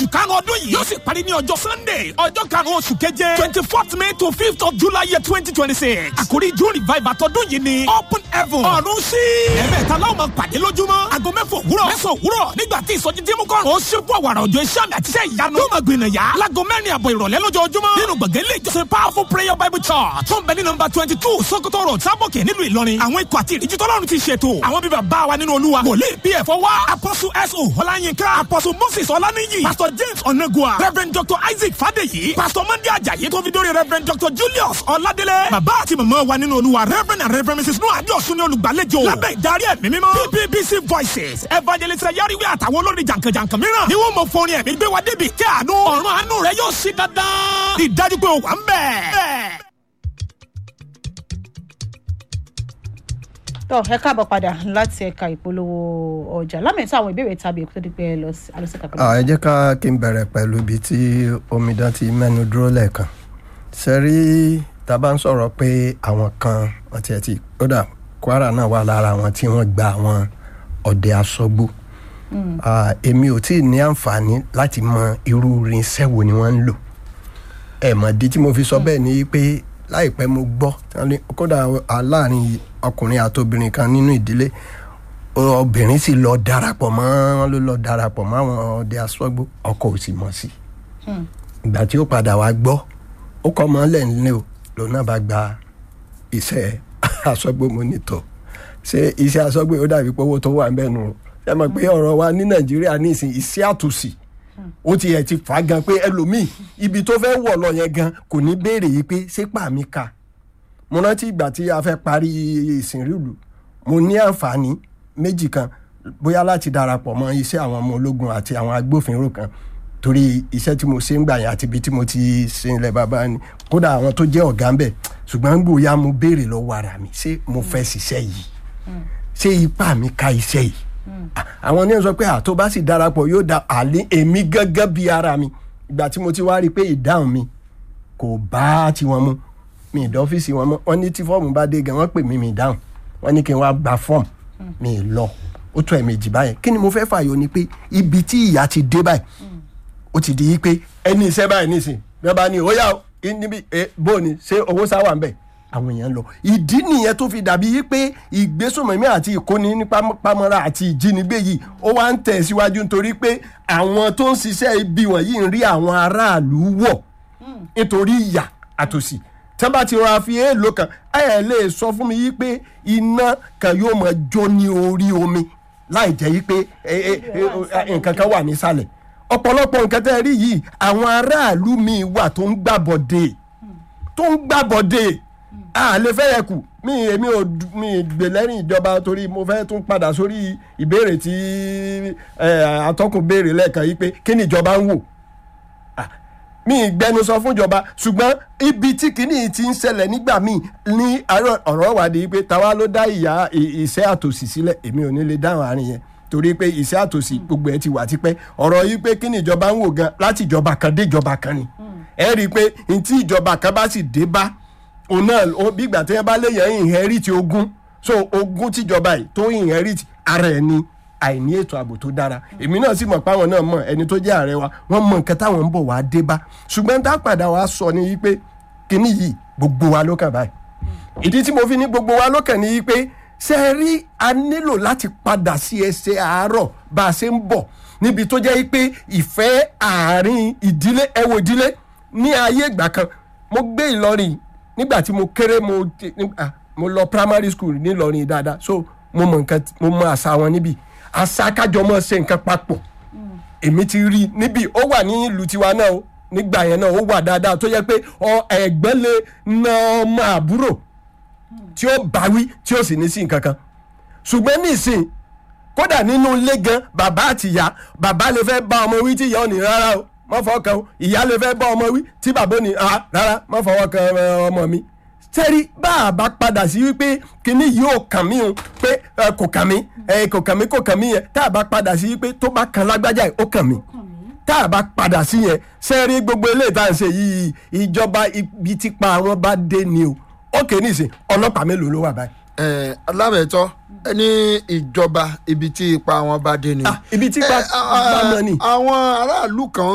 oṣù karùn-ún ọdún yìí yóò sì parí ní ọjọ́ sunday ọjọ́ karùn-ún oṣù keje twenty fourth may to fifth of july year twenty twenty six àkórí june revival tọdún yìí ni open heaven ọ̀run sí ẹ̀mẹ́ta láwọn máa pàdé lójúmọ́ aago mẹ́fà òwúrọ̀ mẹ́sàn òwúrọ̀ nígbà tí ìsọjí tí mú kọ́rùn ó ṣe fún àwàrà òjò iṣẹ́ àmì àti iṣẹ́ ìyanu yóò máa gbìnà yá láago mẹ́rin àbọ̀ ìrọ̀lẹ́ lójoojúmọ́ nínú gbọ̀ngàn ilé ìjọsìn powerful prayer bible church tó ń bẹ ní nọmba twenty two sokoto road sábòkè nílùú ìlọrin àwọn ikọ̀ àti ìríjú tọ́lọ́run ti ṣètò àwọn bíbá bá wa nínú olúwa wòlíì pf wá apọ́sù so ọláyínká apọ́sù moses ọláníyì pastor james onagua reverend dr isaac fadeyi pastor monday ajayi tó fi dórí reverend dr julius ọládélé bàbá àti màmá wa nínú olúwa reverend and reverend mrs noah adéọ̀sùn ní olùgbàlejò lábẹ́ ìdarí ẹ̀mí mímọ́ bbc voices evangelist yariwe àtàwọn olórin jàǹkànjàǹkàn mìíràn ni wọ́n mọ fọrin ẹ̀mí gbé wa débi kí àánú ọ̀run àánú rẹ yóò sí dandan ìdájú pé o wà ń bẹ̀. tọ ẹ káàbọ̀ padà láti ẹ̀ka ìpolówó ọjà lámẹ̀tọ́ àwọn ìbéèrè tàbí èkó tó di pé ẹ lọ sí alọ́sẹ̀ka pẹ̀lú. ẹ jẹ́ ká kí n bẹ̀rẹ̀ pẹ̀lú ibi tí omidan ti mẹ́nu dúró lẹ́ẹ̀kan sẹ́rí tá a bá ń sọ̀rọ̀ pé àwọn kan wọ́n ti ẹ̀ ti kódà kwara náà wà lára àwọn tí wọ́n gba àwọn ọ̀dẹ asọ́gbó èmi ò tí ì ní àǹfààní láti mọ irú irinṣẹ́ wo ni wọ́n ń lò ẹ̀ mọ̀ di tí mo fi sọ bẹ́ẹ̀ ni pé láìpẹ́ mo gbọ́ kódà láàrin ọkùnrin àti obìnrin kan nínú ìdílé obìnrin sì lọ darapọ̀ mọ́ wọn ló lọ darapọ̀ mọ́ àwọn ọdẹ asọ́gbó ọkọ ò sì mọ̀ sí ìgbà tí ó padà wá gbọ́ ó kọ́ ọmọ lẹ́ńlẹ́ o lòun náà bá gba iṣẹ́ asọ́gbó mọ́nítọ̀ ṣé iṣẹ́ asọ́gbó ó dàbí pé owó tó wà ń bẹ̀ nù ṣe mọ̀ pé ọ̀rọ̀ wa ní nàìjíríà ní ìsìn iṣẹ́ àtúnṣì ó ti ẹ̀ ti fà á gan pé ẹlòmíì ibi tó fẹ́ wọ̀ lọ yẹn gan kò ní béèrè yìí pé ṣé pàmí ka mo rántí ìgbà tí a fẹ́ parí ìsìnrìlù mo ní àǹfààní méjì kan bóyá láti darapọ̀ mọ́ iṣẹ́ àwọn ọmọ ológun àti àwọn agbófinró kan torí iṣẹ́ tí mo ṣe ń gbà yẹn àti ibi tí mo ti ṣe ilẹ̀ bàbá ni kódà àwọn tó jẹ́ ọ̀gá ń bẹ̀ ṣùgbọ́n gbòòyà mo béèrè lọ́wọ́ ara mi ṣé mo fẹ́ ṣiṣẹ́ yìí ṣé ipá mi ka iṣẹ́ yìí àwọn ní sọ pé àtó bá sì darapọ̀ yóò da àlẹ́ èmi gángan bí ara mi ìgbà tí mo ti wá rí i pé ìdáhùn mi kò bá tiwọn mu mi ìdá ọ́fíìsì wọn mọ́ wọ́n ní tí fọ́ọ̀mù bá dé gan wọ́n pè mí mi dáhùn wọ́n ní kí n wá gba fọ́ọ̀mù mi lọ ó tó ẹ̀mejì báyẹn kí ni mo fẹ́ fààyò ni pé ibi tí ìyá ti dé báyìí ó ti di pé ẹni iṣẹ́ báyìí nísìn bí wọ́n bá ní óyá níbi bó ni ṣé owó sáwà ń bẹ̀ àwọn èèyàn lọ ìdí nìyẹn tó fi dàbí pé ìgbésùnmọ̀mí àti ìkóni ní pamọ́ra àti ìjínigbé yìí ó wá ń tẹ̀ síwájú nítorí pé àwọn tó ń ṣiṣẹ́ ibi wọ̀nyí ń rí àwọn aráàlú wọ̀ nítorí ìyà àtòsí tí wọ́n bá ti rọra fi èèlò kan ẹ lè sọ fún mi yí pé iná kan yóò máa jó ní orí omi láì jẹ́ yí pé nǹkan kan wà nísàlẹ̀ ọ̀pọ̀lọpọ̀ nǹkan tẹ́ ẹ rí yìí àwọn aráàlú mi wà tó ń gbàbọ̀dé tó ń gbàbọ̀dé a lè fẹ́ yẹ kù mi èmi ò mi gbè lẹ́rìn ìjọba torí mo fẹ́ tún padà sórí ìbéèrè tí atọ́kùn béèrè lẹ́ẹ̀kan yìí pé kí ni ìjọba ń wò mi gbẹnusọ fúnjọba ṣùgbọ́n ibi tí kìíní ti ń ṣẹlẹ̀ nígbà míì ní ọ̀rọ̀ wádìí pé táwa ló dá ìyá ìṣẹ́ àtòsí sílẹ̀ èmi ò ní lè dáhùn àárín yẹn torí pé ìṣẹ́ àtòsí gbogbo ẹ̀ ti wà tipẹ́ ọ̀rọ̀ yìí pé kí ni ìjọba ń wò gan láti ìjọba kan dé ìjọba kan ni ẹ rí i pé n tí ìjọba kan bá sì dé bá òun náà bí ìgbà tí wọ́n bá léyàn inherit ogún so ogún tíjọba yìí tó inherit ara ẹ̀ ni àìní ètò ààbò tó dára èmi náà sì mọ̀ páwọn náà mọ̀ ẹni tó jẹ́ ààrẹ wa wọ́n mọ nǹkan táwọn ń bọ̀ wá dé bá ṣùgbọ́n tá a padà wá sọ ni wípé kíní yìí gbogbo wa ló kàn báyìí ìdí tí mo fi ní gbogbo wa ló kàn ní wípé ṣe é rí a nílò láti padà sí ẹsẹ̀ àárọ̀ bá a ṣe ń bọ̀ níbi tó jẹ́ pé ìfẹ́ àárín ìdílé ẹ̀wọ̀ ìdílé ní ayé ìgbà kan mo gbé Ìlọrin nígbà tí mo kéré mo mo lọ primary school nílọrin dáadáa so mo mọ nǹkan mo mọ àṣà wọn níbí àṣà kájọ mọ ṣe nǹkan papọ̀ èmi ti rí i níbí ó wà ní ìlú tiwa náà o nígbà yẹn náà ó wà dáadáa tó yẹ pé ẹ̀gbọ́n lè na ọmọ àbúrò tí ó báwí tí ó sì ní sí nǹkan kan ṣùgbọ́n nísìn kódà nínú ilé gan bàbá àti ìyá bàbá lè fẹ́ bá ọmọ wí tí ìyá ò ní rárá o má fọwọ́ kan o ìyá lè fẹ́ bá ọmọ wí tí bàbá ò ní rárá má fọwọ́ kan ọmọ mi sẹ́rí bá a bá padà sí wípé kíní yóò kàn mí o pé kò kàn mí kò kàn mí kò kàn mí yẹn tá a bá padà sí wípé tó bá kan lágbájá yìí ó kàn mí tá a bá padà sí yẹn sẹ́rí gbogbo eléyìí tá à ń ṣe yìí ìjọba ibi tí pa àwọn bá dé ni o ó kè ní ìsìn ọlọ́pàá mélòó ló wà báyìí. ẹ alábẹ̀tọ́ ní ìjọba ibi tí ipa wọn bá dé ni. ibi tí ipa bá mọ ni. àwọn aráàlú kan